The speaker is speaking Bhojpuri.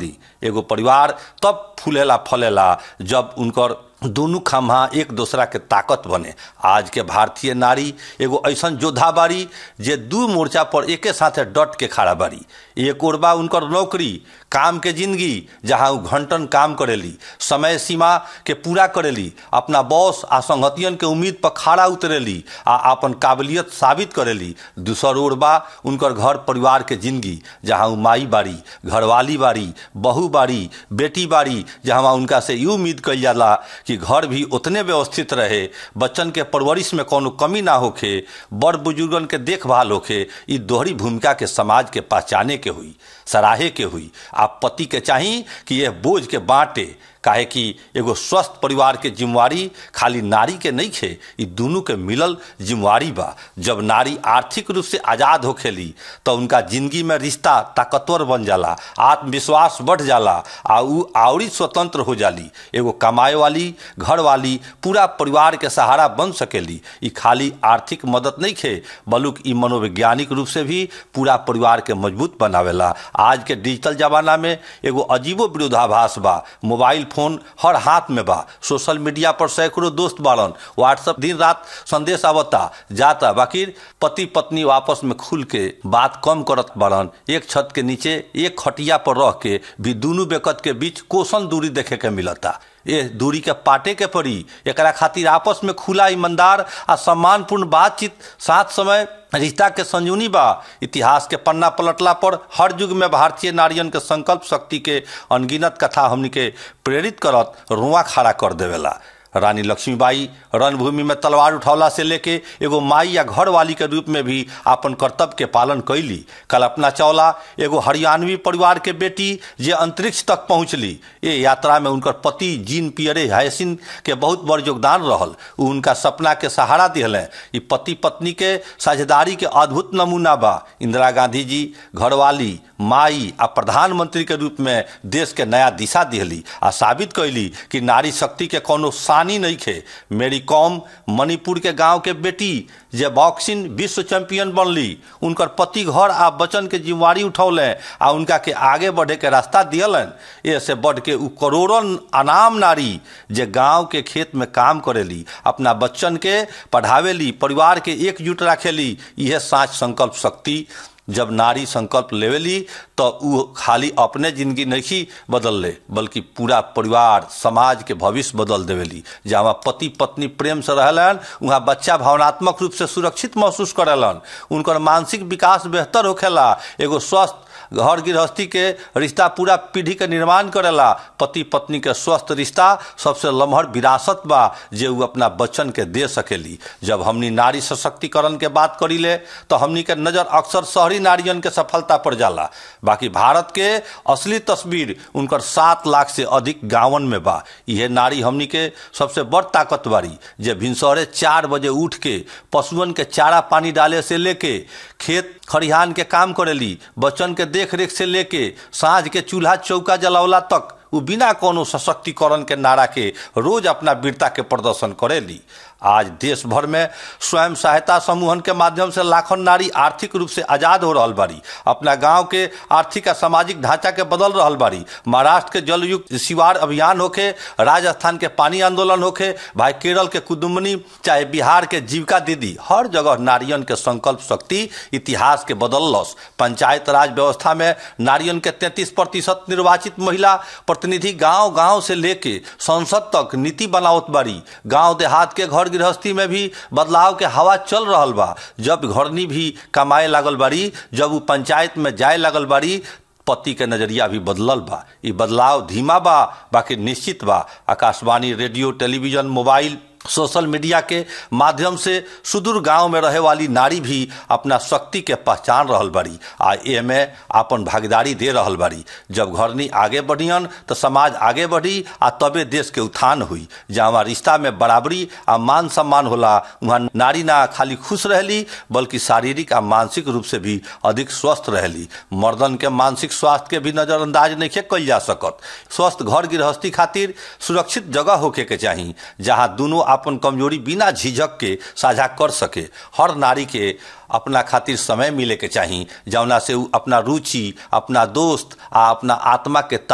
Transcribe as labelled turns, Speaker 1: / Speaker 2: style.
Speaker 1: ली एगो परिवार तब फूलेला फलेला जब उनकर दोनों खम्हा एक दूसरा के ताकत बने आज के भारतीय नारी एगो ऐसन योद्धा बारी जे दू मोर्चा पर एके साथे डट के खड़ा बारी एक ओर बा उनकर नौकरी काम के जिंदगी जहाँ उ घंटन काम करेली समय सीमा के पूरा करेली अपना बॉस आ संगतियन के उम्मीद पर खड़ा उतरेली आ अपन काबिलियत साबित करेली दूसर ओर बा उनकर घर परिवार के जिंदगी जहाँ उ माई बारी घरवाली बारी बहू बारी बेटी बारी जहाँ उनका से ये उम्मीद कल जाला कि घर भी उतने व्यवस्थित रहे बच्चन के परवरिश में कोनो कमी ना होखे बड़ बुजुर्गन के देखभाल होखे ई दोहरी भूमिका के समाज के पहचाने के हुई सराहे के हुई आप पति के चाही कि यह बोझ के बांटे काहे कि एगो स्वस्थ परिवार के जिम्मेवारी खाली नारी के नहीं खे ई दोनों के मिलल जिम्मेवारी बा जब नारी आर्थिक रूप से आजाद होखेली तो उनका जिंदगी में रिश्ता ताकतवर बन जाला आत्मविश्वास बढ़ जाला आ उ आवरी स्वतंत्र हो जाली एगो कमाए वाली घर वाली पूरा परिवार के सहारा बन सकेली ई खाली आर्थिक मदद नहीं खे बल्कि ई मनोवैज्ञानिक रूप से भी पूरा परिवार के मजबूत बनावेला आज के डिजिटल जमाना में एगो अजीबो विरोधाभास बा मोबाइल फोन हर हाथ में बा सोशल मीडिया पर सैकड़ों दोस्त बाड़न व्हाट्सएप दिन रात संदेश आवता जाता बाकी पति पत्नी आपस में खुल के बात कम करत बाड़न एक छत के नीचे एक खटिया पर रह के भी दोनों बेकत के बीच कोसन दूरी देखे के मिलता ये दूरी के पाटे के पड़ी एकरा खातिर आपस में खुला ईमानदार आ सम्मानपूर्ण बातचीत साथ समय रिश्ता के संजूनी बा इतिहास के पन्ना पलटला पर हर युग में भारतीय नारियन के संकल्प शक्ति के अनगिनत कथा हमनी के प्रेरित करत रुआ खड़ा कर देवेला रानी लक्ष्मीबाई रणभूमि में तलवार उठौला से लेके एगो माई या घर वाली के रूप में भी अपन कर्तव्य के पालन कैली कल्पना चावला एगो हरियाणवी परिवार के बेटी जे अंतरिक्ष तक पहुंचली ये यात्रा में उनकर पति जीन पियरे हैसिन के बहुत बड़ योगदान रहल उ उनका सपना के सहारा दिहले ई पति पत्नी के साझेदारी के अद्भुत नमूना बा इंदिरा गांधी जी घरवाली माई आ प्रधानमंत्री के रूप में देश के नया दिशा दिहली आ साबित कैली कि नारी शक्ति के कोनो सानी नहीं खे मेरी कॉम मणिपुर के गांव के बेटी जे बॉक्सिंग विश्व चैंपियन बनली उनकर पति घर आ बचन के जिम्मेवारी उठौले आ उनका के आगे बढ़े के रास्ता दियलन ऐसे बढ़ के उ करोड़ों अनाम नारी जे गांव के खेत में काम करेली अपना बच्चन के पढ़ावेली परिवार के एकजुट रखेली यह साँच संकल्प शक्ति जब नारी संकल्प लेवेली तो उ खाली अपने जिंदगी नहीं बदल ले बल्कि पूरा परिवार समाज के भविष्य बदल देवेली जहाँ पति पत्नी प्रेम से रहलन वहाँ बच्चा भावनात्मक रूप से सुरक्षित महसूस करेलन उनकर मानसिक विकास बेहतर होखेला एगो स्वस्थ घर गृहस्थी के रिश्ता पूरा पीढ़ी के निर्माण करेला पति पत्नी के स्वस्थ रिश्ता सबसे लम्हर विरासत बा जे उ अपना बच्चन के दे सकेली जब हमनी नारी सशक्तिकरण के बात करी ले तो हमनी के नजर अक्सर शहरी नारियन के सफलता पर जाला बाकी भारत के असली तस्वीर उनकर सात लाख से अधिक गांवन में बा यह नारी हमनी के सबसे बड़ ताकत बारी जे भिनसरे चार बजे उठ के पशुअन के चारा पानी डाले से लेके खेत खरिहान के काम करेली बच्चन के देख रेख से लेके साँझ के चूल्हा चौका जलावला तक उ बिना कोनो सशक्तिकरण के नारा के रोज अपना वीरता के प्रदर्शन करेली आज देश भर में स्वयं सहायता समूहन के माध्यम से लाखों नारी आर्थिक रूप से आजाद हो रहल बारी अपना गांव के आर्थिक और सामाजिक ढांचा के बदल रहल बारी महाराष्ट्र के जलयुक्त शिवार अभियान होखे राजस्थान के पानी आंदोलन होखे भाई केरल के कुदुमनी चाहे बिहार के जीविका दीदी हर जगह नारियन के संकल्प शक्ति इतिहास के बदलस पंचायत राज व्यवस्था में नारियन के तैतीस प्रतिशत निर्वाचित महिला प्रतिनिधि गांव गांव से लेके संसद तक नीति बनावत बारी गांव देहात के घर गृहस्थी में भी बदलाव के हवा चल रहल बा जब घरनी भी कमाए लागल बारी जब वो पंचायत में जाए लागल बारी पति के नजरिया भी बदलल बा ये बदलाव धीमा बा बाकी निश्चित बा Akashvani radio television mobile social media के माध्यम से सुदूर गांव में रहे वाली नारी भी अपना शक्ति के पहचान रहल बाड़ी आ एमे अपन भागीदारी दे रहल बाड़ी जब घरनी आगे बढ़ियन तो समाज आगे बढ़ी आ तबे देश के उत्थान हुई जहाँ रिश्ता में बराबरी आ मान सम्मान होला वहाँ नारी ना खाली खुश रहली बल्कि शारीरिक आ मानसिक रूप से भी अधिक स्वस्थ रहली मर्दन के मानसिक स्वास्थ्य के भी नजरअंदाज नहीं कल जा सकत स्वस्थ घर गृहस्थी खातिर सुरक्षित जगह होके के चाही जहाँ दोनों अपन कमजोरी बिना झिझक के साझा कर सके हर नारी के अपना खातिर समय मिले के चाही जौना से उ अपना रुचि अपना दोस्त आ अपना आत्मा के